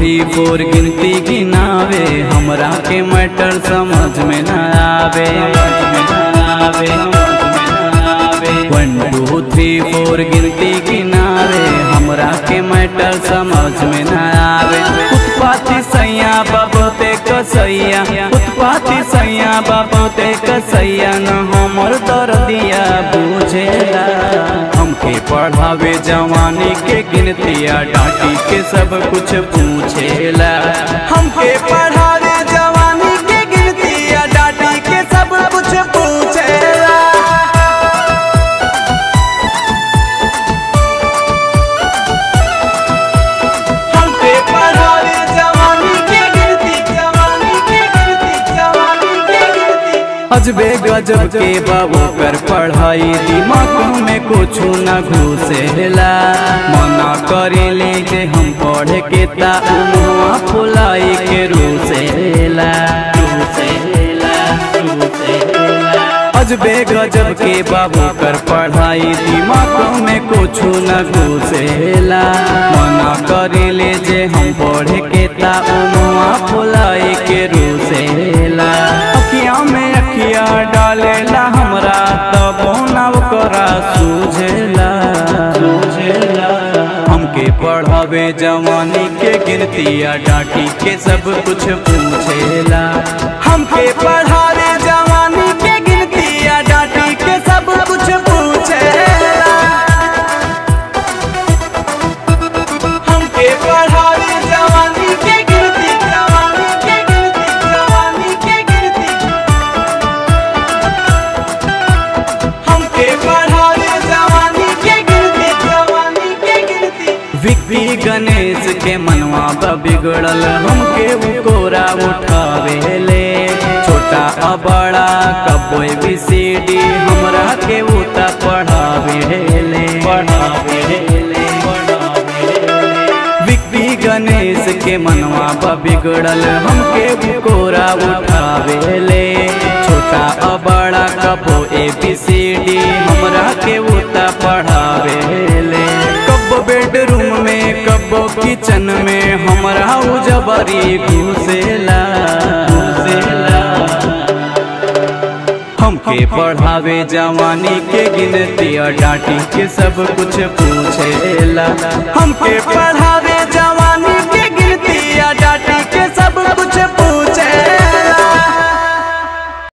three फोर गिनती गिनावे हमरा के मैटर समझ में न आवे वन टू थ्री फोर गिनती गिनावे हमरा के मैटर समझ में न आवे उत्पाती सैया बाबते कसैया उत्पाती सैया बाबते कसैया न हमर दर्दिया बुझेला हमके पढ़ावे जवानी के गिनतिया डांटी के सब कुछ पूछेला हमके पढ़ावे जवानी के गिनतिया डांटी के सब कुछ पूछेला हमके पढ़ावे जवानी के गिनती जवानी के गिनती जवानी के गिनती अजबे गजब के बाबू कर पढ़ाई दिमाग में कुछ न घुसेला मना करे ले जे हम पढ़े के ता मुआ फुलाई के रूसेला रूसेला रूसेला अजबे गजब के बाबू कर पढ़ाई दिमाग में कुछ न घुसेला मना करे ले जे हम पढ़े के ता मुआ फुलाई के रूसेला अखिया में अखिया डालेला हमरा तबो ना ओकरा सूझेला सूझेला हमके पढ़ावे जवानी के गिनतिया डांटी के सब कुछ पूछेला हमके पढ़ावे जवानी के गिनतिया डांटी के सब कुछ पूछेला हमके पढ़ावे जवानी के गिनती जवानी के गिनती जवानी के गिनती हमके पढ़ावे जवानी के गिनती जवानी के गिनती विक्की गणेश के मनवा बा बिगड़ल हमके उ कोरा उठावे ले छोटा आ बड़ा कबो बी सी डी हमरा के उता पढ़ावे ले पढ़ावे ले पढ़ावे ले विक्की गणेश के मनवा बा बिगड़ल हमके उ कोरा उठावे ले छोटा आ बड़ा कबो ए बी सी डी हमरा के उता पढ़ावे ले कबो बेडरूम में कबो किचन में हमरा उ जबरी घुसेला घुसेला हमके पढ़ावे जवानी के गिनती और डांटी के सब कुछ पूछेला हमके पढ़ा